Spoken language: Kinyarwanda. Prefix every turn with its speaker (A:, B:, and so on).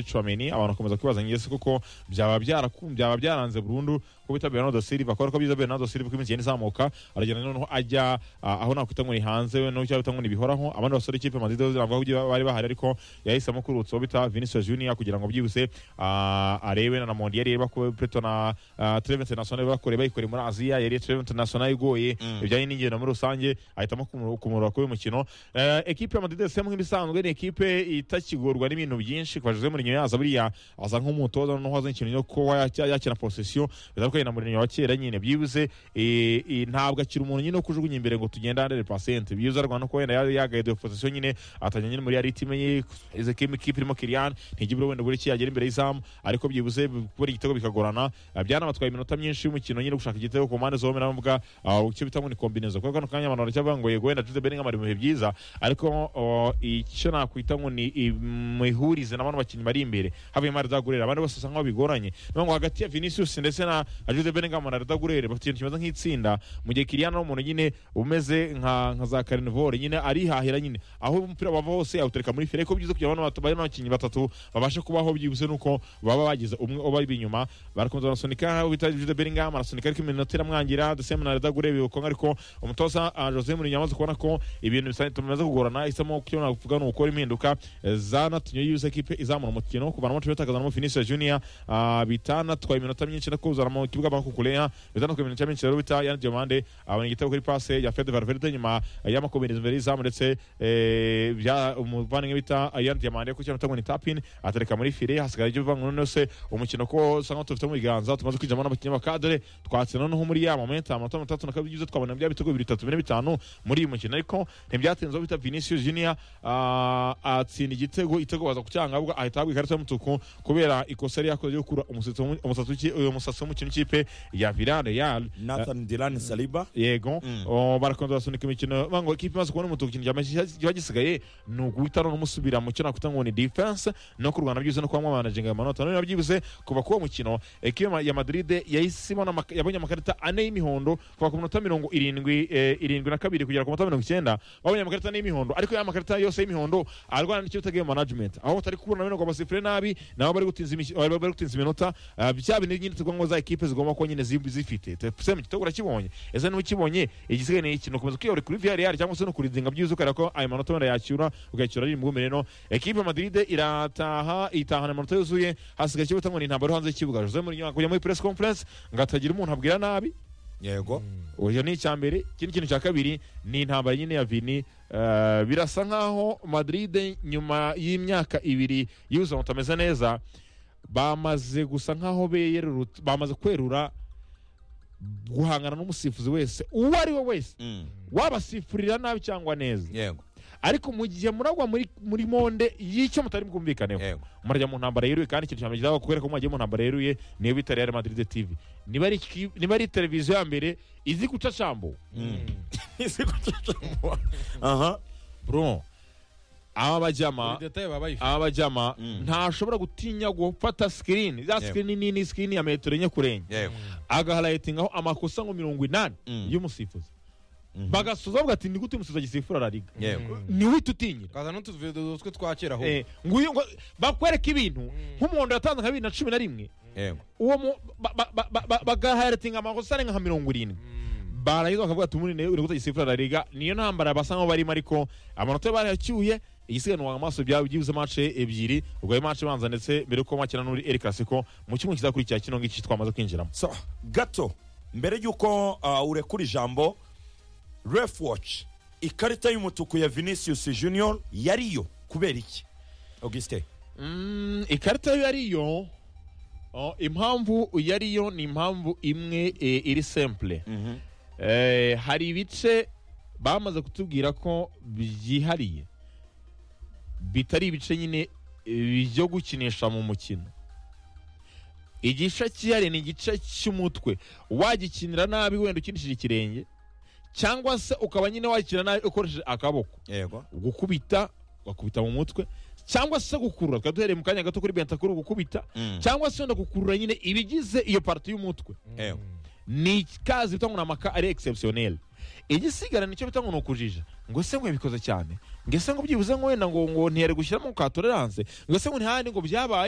A: Chouameni abantu bakomeza kwibaza ngese kuko byaba byarakum byaba byaranze burundu ko bita Bernardo Silva ko ko biza Bernardo Silva ko iminsi igenda izamuka aragenda noneho ajya ah, aho nakwita ngo ni hanze we no cyangwa bita ngo ni bihoraho abandi basore ikipe Madrid bavuga ko bari bahari ariko yahisemo kurutsa uwo bita Vinicius Junior kugira ngo byibuse ah, arebe na Mondi yari bako Preto na ah, Treve International bakore bayikore muri Asia yari Treve International igoye ibijyanye n'ingendo muri rusange ahitamo kumurura kuri uyu mukino Eh, ekipe ya Madrid se nk'ibisanzwe ni ekipe itakigorwa n'ibintu byinshi kwa Jose Mourinho yaza buriya aza nk'umutoza noneho aza ikintu cyo kuba yakina yakina possession biza ko na Mourinho wa kera nyine byibuze eh, eh, ntabwo akiri umuntu nyine wo kujugunya imbere ngo tugenda 100% byibuze arwana ko wenda ya- yagaye de possession nyine atajya nyine muri ya ritime ye ize kim kipe irimo Kylian ntigibura wenda buri kiyagera imbere y'izamu ariko byibuze buri igitego bikagorana Ah, byanabatwaye iminota myinshi y'umukino nyine gushaka igitego ku mpande zombi navuga icyo bita ngo ni kombinezo kuko kano kanya abantu baracyavuga ngo yego wenda Jude Bellingham ari mu bihe byiza ariko oh, icyo nakwita ngo ni imihurize n'abantu bakinnyi bari imbere havuyemo Arda Guerrero abandi bose usanga bigoranye niyo ngo hagati ya Vinicius ndetse na na Jude Bellingham na Arda Guerrero bafite ikintu kimeze nk'itsinda mu gihe Kylian ari umuntu nyine umeze nka nka za Carnivore nyine arihahira nyine aho umupira wava hose awutereka muri fire ko byiza kugira abantu batatu barimo abakinnyi batatu babashe kubaho byibuze nuko baba bagize umwe uba inyuma barakomeza barasunika bita Jude Bellingham arasunika ariko iminota iramwangira the same na Arda Guerrero bibuka ariko umutoza ah, Jose Mourinho yamaze kubona ko ibintu bisa bimaze kugorana isamo cyo navuga ni ugukora impinduka eh, zanatumye yuza ekipe izamura umukino kuvanamo Trevor kazanamo Vinicius Junior ah, bitanatwaye iminota myinshi no kuzana mu kibuga Banco Kuleya bitanatwaye iminota myinshi rero bita Yan Diomande abona igitego kuri passe ya Fede Valverde nyuma y'amakombinezwa imbere y'izamu ndetse eh, bya umuvandimwe bita Yan Diomande ku cyangwa ni tapin atereka muri file hasigara ibyo bivangu noneho se umukino ko usanga tufite mu biganza tumaze kwinjiramo n'abakinnyi ba kadere twatsinda noneho muri ya momenta amanota mirongo itandatu na kabiri byiza twabona bya bitego bibiri bitatu bine bitanu muri uyu mukino ariko ntibyatinze aho bita Vinicius Junior ah, atsinda igitego igitego baza kucyangabwa ahita ahabwa ikarita y'umutuku kubera ikosa yari yakoze yo gukura umusatsi w'umu- umusatsi w'iki- uyu musatsi w'umukino w'ikipe ya Villarreal
B: Nathan Dilan Saliba
A: yego O, barakomeza basunika imikino bavuga ngo ikipe imaze kubona umutuku ikintu cyama- kiba gisigaye ni uguhita no musubira mu cyo nakwita ngo ni defense no kurwana byibuze no kuba mwamanajinga amanota none byibuze kuva k'uwo mukino ekipe ya Madrid yahise ibona amaka- yabonye amakarita ane y'imihondo kuva ku minota mirongo irindwi eh, irindwi na kabiri kugera ku minota mirongo icyenda babonye amakarita ane y'imihondo ariko ya makarita yose y'imihondo arwana n'icyo bita game management aho batari kubona bino ngo basifure nabi nabo bari gutinza imiki- bari bari gutinza iminota ah, bya bintu nyine tuvuga ngo za ekipe zigomba kuba nyine zib- zifite se mu gitego urakibonye ese niba ukibonye igisigaye ni ikintu ukomeza kwiyahura kuri VRR cyangwa se no kuridinga byiza ukareba ko ayo manota wenda yacyura ukayacyura ari imwumire no ekipe Madrid irataha itahana amanota yuzuye hasigaye icyo bita ngo ni intambara yo hanze y'ikibuga Jose Mourinho akujya muri press conference ngo atagira umuntu abwira nabi
B: yego
A: uyu ni icya mbere ikindi kintu cya kabiri ni intambara nyine ya vini Eh, birasa nk'aho madrid nyuma y'imyaka ibiri y'ubuzima butameze neza bamaze gusa nk'aho beyerurutse- bamaze kwerura guhangana n'umusifuzi wese uwo ari we wese
B: Mm.
A: wabasifurira nabi cyangwa neza
B: yego
A: ariko mu gihe muragwa muri, muri monde y'icyo mutari bwumvikaneho
B: yego
A: murajya mu ntambara yeruye kandi ikintu cyambere kizaba kubera ko mwagiye mu ntambara yeruye niyo bita Real Madrid TV niba ari ki- niba ari televiziyo ya mbere izi guca cambo
B: Ese kututumbwa. aha
A: bro aba bajyama
C: buri detaye baba bayifite
A: aba bajyama
B: Mm.
A: ntashobora gutinya gufata sikirini za
B: Yego.
A: sikirini nini sikirini ya metero enye kurenga
B: yego
A: agaharayitingaho amakosa ngo mirongo inani
B: Mm.
A: y'umusifuzi
B: Mhm.
A: bagasoza bavuga ati ni gute umusifuzi agisifura la liga
B: yego
A: ni uhita utinyira
C: ukaza n'utuvido twe twa kera aho
A: Eh, nguyu ngo- bakwereka ibintu nk'umuhondo yatanze nka bibiri na cumi na rimwe
B: yego
A: uwo mu ba- ba- ba- ba- ba- bagaharatinga amakosa arenga nka mirongo irindwi barangiza bakavuga ati umuntu uri gutanga isifura la liga niyo ntambara basa nkaho barimo ariko amanota barayacyuye igisiganwa amaso byawe byibuze mace ebyiri ubwo ayo mace banza ndetse mbere yuko makina n'uri eri klasiko mu cyumweru kizakurikira kino ngiki twamaze kwinjiramo
B: so gato mbere y'uko ah, urekura ijambo ref watch ikarita y'umutuku ya vinicius junior yariyo kubera iki augustin
A: Mm, ikarita yo yariyo oh, impamvu yariyo ni impamvu imwe eh, iri simple Eh, hari ibice bamaze kutubwira ko byihariye bitari ibice nyine eh, byo gukinisha mu mukino igice cyihariye ni igice cy'umutwe wagikinira nabi wenda ukinishije ikirenge cyangwa se ukaba nyine wagikinira nabi ukoresheje akaboko
B: yego
A: gukubita ugakubita mu mutwe cyangwa se gukurura tukaba duhereye mu kanya gato kuri bentakuru gukubita cyangwa se wenda gukurura nyine ibigize iyo parti y'umutwe
B: yego
A: ni kazi bita ngo ni amaka ari exceptionnel igisigara nicyo bita ngo ni ukujija ngo ese ngo yabikoze cyane ngo ese ngo byibuze ngo wenda ngo ngo ntiyari gushyiramo ka tolerance ngo ese ngo ntihandi ngo byabaye